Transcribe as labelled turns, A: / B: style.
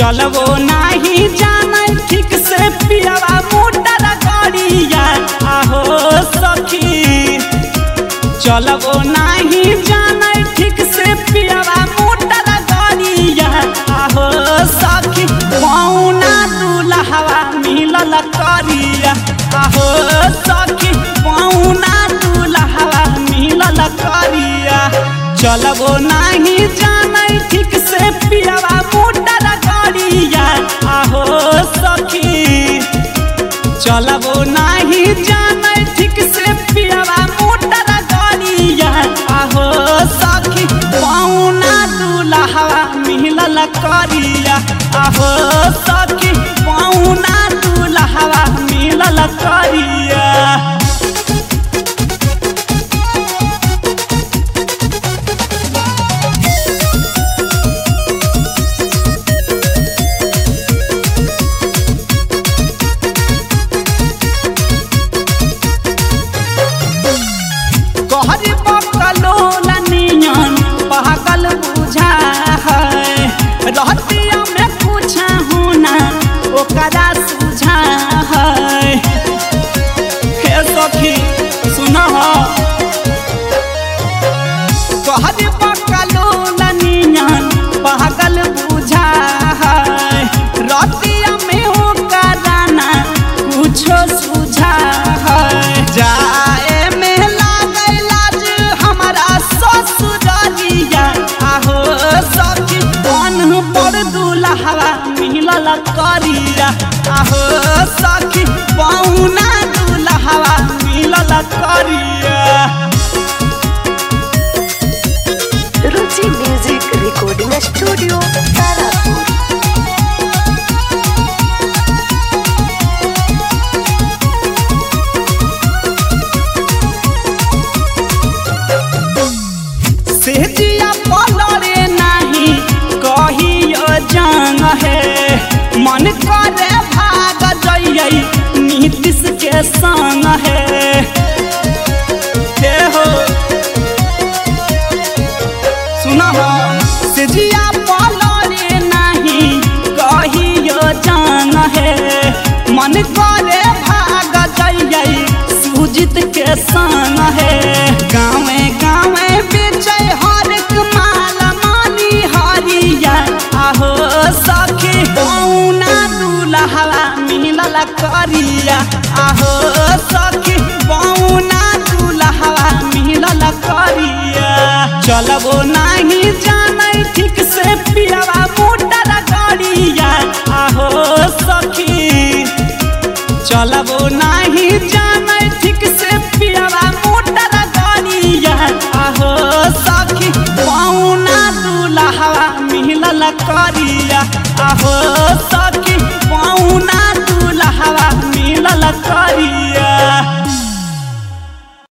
A: चलबो नाही जानै ठीक से पियावा मोटर गाड़िया आहो सखी चलबो नाही जानै ठीक से पियावा मोटर गाड़िया आहो सखी पौना दुलहवा मिलल करिया आहो सखी पौना दुलहवा मिलल करिया चलबो नाही जानै ठीक से पियावा मोटर गाड़िया आहो सखी चलबो नाही जानै ठीक से पियावा मोटर गाड़िया आहो सखी पौना दुलहवा मिलल करिया आहो सखी पौना दुलहवा मिलल करिया कहर बकलो लनियन पागल बुझा है रहतिया में पूछा हूँ ना ओकरा सुझा है हे सखी सुन कहर बकलो लनियन पागल बुझा है रहतिया में ओकरा ना कुछो सुझा है जाए में लागै लाज हमारा ससुरालिया आहो सखी बन पर दुलहवा मिलल करिया आहो सखी पौना दुलहवा मिलल करिया
B: Ruchi music recording studio Tarapur
A: सेजिया पलरे नाही कहियो जंग है मन करे भाग जइयै नीतीश के संग है हे हो सुना हो सेजिया पलरे नाही कहियो जंग है मन करे भाग जइयै सुजित के संग है गाँवे गाँवे बेचे हर एक माल मानी हरिया आहो सखी पौना दुलहवा मिलल करिया आहो सखी पौना दुलहवा मिलल करिया चलबो नाही जानै ठीक से पियावा मोटर गाड़िया आहो सखी चलबो नाही जानै ठीक से पियावा मोटर गाड़िया आहो सखी पौना दुलहवा मिलल करिया आहो सखी